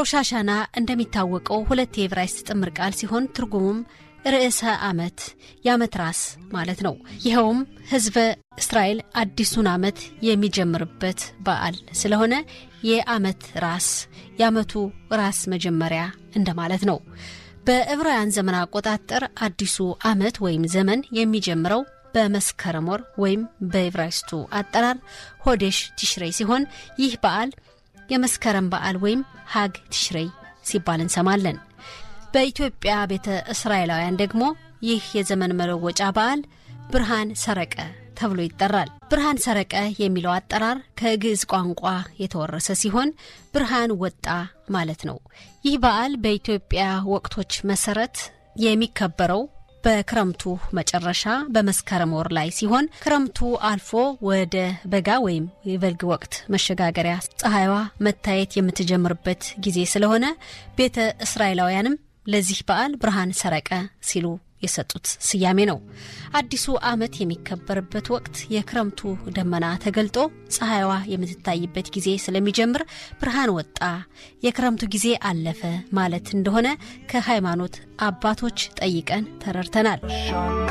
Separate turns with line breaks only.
ሮሻሻና እንደሚታወቀው ሁለት የዕብራይስጥ ጥምር ቃል ሲሆን ትርጉሙም ርዕሰ ዓመት የዓመት ራስ ማለት ነው። ይኸውም ሕዝበ እስራኤል አዲሱን ዓመት የሚጀምርበት በዓል ስለሆነ የዓመት ራስ የዓመቱ ራስ መጀመሪያ እንደማለት ነው። በዕብራውያን ዘመን አቆጣጠር አዲሱ ዓመት ወይም ዘመን የሚጀምረው በመስከረም ወር ወይም በዕብራይስጡ አጠራር ሆዴሽ ቲሽሬይ ሲሆን ይህ በዓል የመስከረም በዓል ወይም ሀግ ቲሽሬይ ሲባል እንሰማለን። በኢትዮጵያ ቤተ እስራኤላውያን ደግሞ ይህ የዘመን መለወጫ በዓል ብርሃን ሰረቀ ተብሎ ይጠራል። ብርሃን ሰረቀ የሚለው አጠራር ከግዕዝ ቋንቋ የተወረሰ ሲሆን ብርሃን ወጣ ማለት ነው። ይህ በዓል በኢትዮጵያ ወቅቶች መሰረት የሚከበረው በክረምቱ መጨረሻ በመስከረም ወር ላይ ሲሆን ክረምቱ አልፎ ወደ በጋ ወይም የበልግ ወቅት መሸጋገሪያ ፀሐይዋ መታየት የምትጀምርበት ጊዜ ስለሆነ ቤተ እስራኤላውያንም ለዚህ በዓል ብርሃን ሰረቀ ሲሉ የሰጡት ስያሜ ነው። አዲሱ ዓመት የሚከበርበት ወቅት የክረምቱ ደመና ተገልጦ ፀሐይዋ የምትታይበት ጊዜ ስለሚጀምር ብርሃን ወጣ፣ የክረምቱ ጊዜ አለፈ ማለት እንደሆነ ከሃይማኖት አባቶች ጠይቀን ተረድተናል።